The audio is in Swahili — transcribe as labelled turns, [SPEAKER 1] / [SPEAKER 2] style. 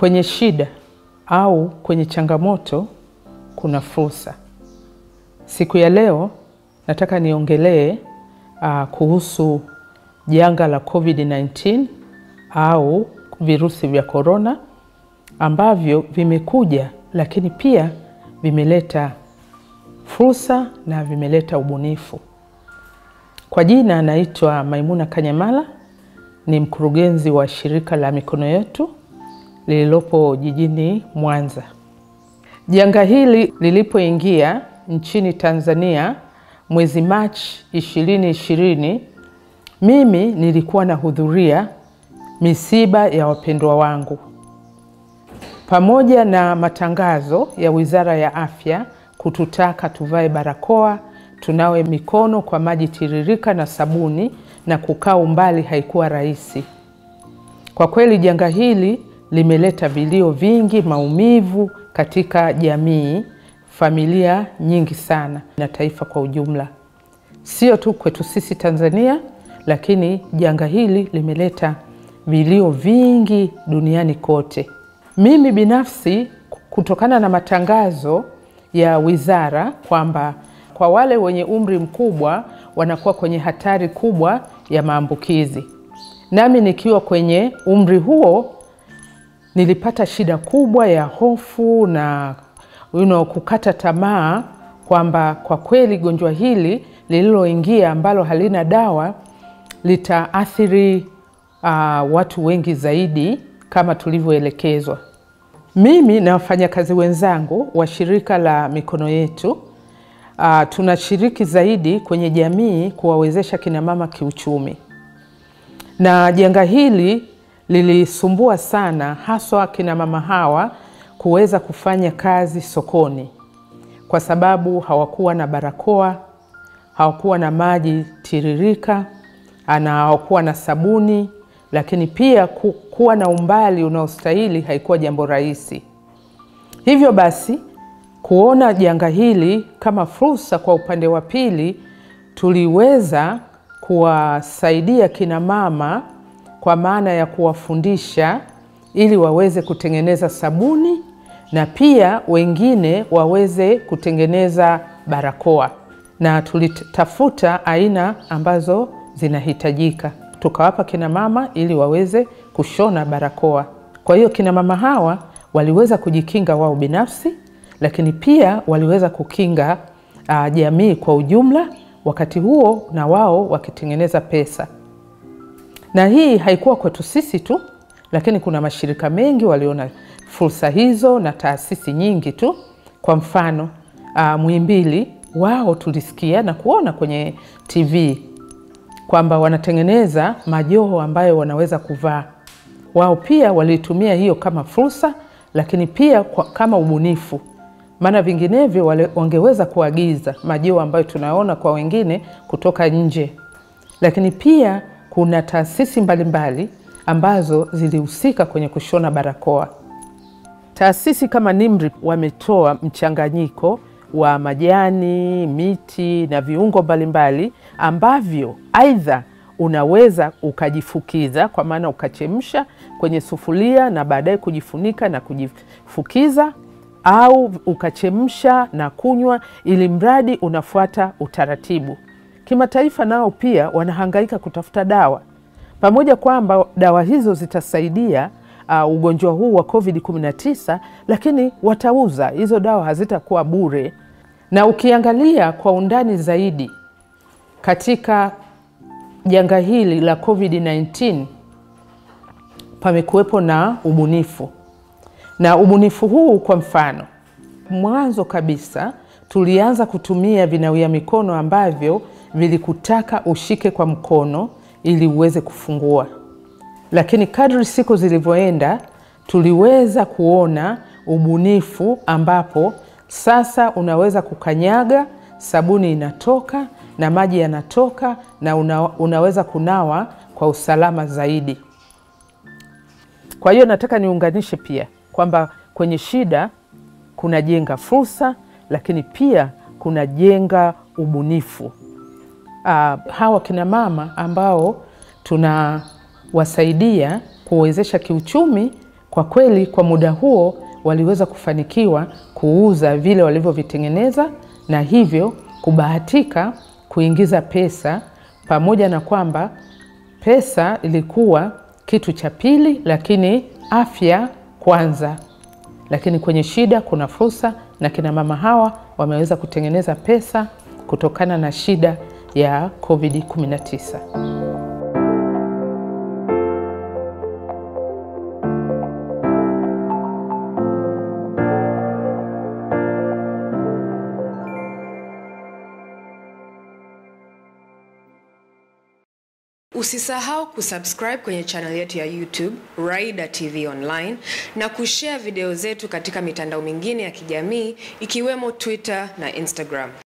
[SPEAKER 1] Kwenye shida au kwenye changamoto kuna fursa. Siku ya leo nataka niongelee uh, kuhusu janga la COVID-19 au virusi vya korona ambavyo vimekuja, lakini pia vimeleta fursa na vimeleta ubunifu. Kwa jina anaitwa Maimuna Kanyamala, ni mkurugenzi wa shirika la Mikono Yetu lililopo jijini Mwanza. Janga hili lilipoingia nchini Tanzania mwezi Machi 2020, mimi nilikuwa nahudhuria misiba ya wapendwa wangu pamoja na matangazo ya Wizara ya Afya kututaka tuvae barakoa, tunawe mikono kwa maji tiririka na sabuni na kukaa umbali haikuwa rahisi. Kwa kweli janga hili limeleta vilio vingi, maumivu katika jamii, familia nyingi sana na taifa kwa ujumla, sio tu kwetu sisi Tanzania, lakini janga hili limeleta vilio vingi duniani kote. Mimi binafsi kutokana na matangazo ya wizara kwamba kwa wale wenye umri mkubwa wanakuwa kwenye hatari kubwa ya maambukizi, nami nikiwa kwenye umri huo nilipata shida kubwa ya hofu na you know, kukata tamaa kwamba kwa kweli gonjwa hili lililoingia ambalo halina dawa litaathiri uh, watu wengi zaidi kama tulivyoelekezwa. Mimi na wafanyakazi wenzangu wa shirika la Mikono Yetu uh, tunashiriki zaidi kwenye jamii kuwawezesha kinamama kiuchumi, na janga hili lilisumbua sana haswa kinamama hawa kuweza kufanya kazi sokoni, kwa sababu hawakuwa na barakoa, hawakuwa na maji tiririka na hawakuwa na sabuni lakini pia kuwa na umbali unaostahili haikuwa jambo rahisi. Hivyo basi, kuona janga hili kama fursa kwa upande wa pili, tuliweza kuwasaidia kina mama kwa maana ya kuwafundisha ili waweze kutengeneza sabuni na pia wengine waweze kutengeneza barakoa, na tulitafuta aina ambazo zinahitajika tukawapa kina mama ili waweze kushona barakoa. Kwa hiyo kina mama hawa waliweza kujikinga wao binafsi, lakini pia waliweza kukinga uh, jamii kwa ujumla, wakati huo na wao wakitengeneza pesa. Na hii haikuwa kwetu sisi tu, lakini kuna mashirika mengi waliona fursa hizo na taasisi nyingi tu. Kwa mfano uh, Muhimbili wao tulisikia na kuona kwenye TV kwamba wanatengeneza majoho ambayo wanaweza kuvaa. Wao pia walitumia hiyo kama fursa, lakini pia kwa, kama ubunifu, maana vinginevyo wangeweza kuagiza majoho ambayo tunaona kwa wengine kutoka nje. Lakini pia kuna taasisi mbalimbali ambazo zilihusika kwenye kushona barakoa. Taasisi kama NIMR wametoa mchanganyiko wa majani, miti na viungo mbalimbali ambavyo aidha unaweza ukajifukiza kwa maana ukachemsha kwenye sufuria na baadaye kujifunika na kujifukiza, au ukachemsha na kunywa, ili mradi unafuata utaratibu. Kimataifa nao pia wanahangaika kutafuta dawa, pamoja kwamba dawa hizo zitasaidia uh, ugonjwa huu wa COVID-19, lakini watauza hizo dawa, hazitakuwa bure. Na ukiangalia kwa undani zaidi katika janga hili la COVID-19 pamekuwepo na ubunifu, na ubunifu huu, kwa mfano, mwanzo kabisa tulianza kutumia vinawia mikono ambavyo vilikutaka ushike kwa mkono ili uweze kufungua, lakini kadri siku zilivyoenda tuliweza kuona ubunifu ambapo sasa unaweza kukanyaga, sabuni inatoka na maji yanatoka na una, unaweza kunawa kwa usalama zaidi. Kwa hiyo nataka niunganishe pia kwamba kwenye shida kunajenga fursa, lakini pia kunajenga ubunifu. Uh, hawa kina mama ambao tunawasaidia kuwezesha kiuchumi Kwa kweli, kwa muda huo waliweza kufanikiwa kuuza vile walivyovitengeneza na hivyo kubahatika kuingiza pesa, pamoja na kwamba pesa ilikuwa kitu cha pili, lakini afya kwanza. Lakini kwenye shida kuna fursa, na kina mama hawa wameweza kutengeneza pesa kutokana na shida ya COVID-19.
[SPEAKER 2] Usisahau kusubscribe kwenye channel yetu ya YouTube Raida TV Online na kushare video zetu katika mitandao mingine ya kijamii ikiwemo Twitter na Instagram.